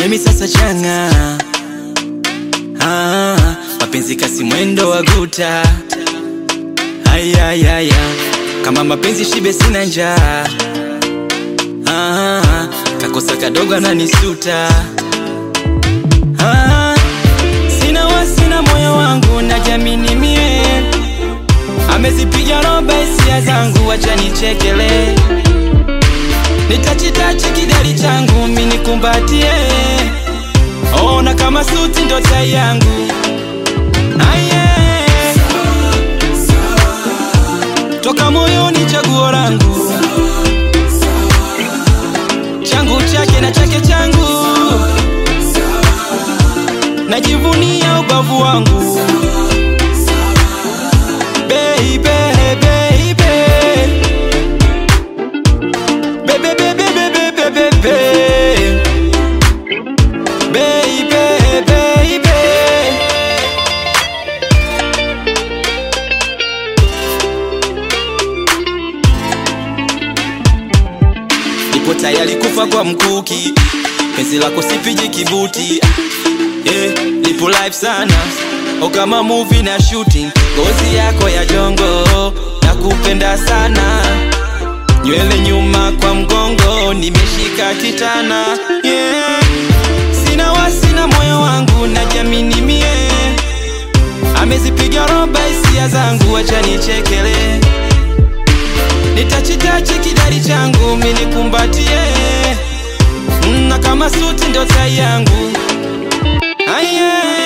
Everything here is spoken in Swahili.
mimi sasa changa ah, mapenzi kasi mwendo wa guta ayayaya kama mapenzi shibe sina njaa ah, kakosa kadogo ananisuta ah, sina wasina moyo wangu na jamini mie amezipiga roba hisia zangu wacha nichekele nitachitachi kidari changu minikumbatie ona kama suti ndo tai yangu aye toka moyoni chaguo langu changu chake na chake changu najivunia ubavu wangu baby, baby. Baby, baby, baby, baby, baby. Baby, baby. Nipo tayari kufa kwa mkuki, penzi lako sipigi kibuti yeah, lipo live sana o kama movie na shooting, ngozi yako ya jongo na kupenda sana, nywele nyuma kwa mgongo, nimeshika kitana yeah. Sina wasi na moyo wangu na jamini mie, amezipiga roba hisia zangu, acha nichekele, nitachitachi kidari changu minikumbatie, na kama suti ndo tai yangu Aye.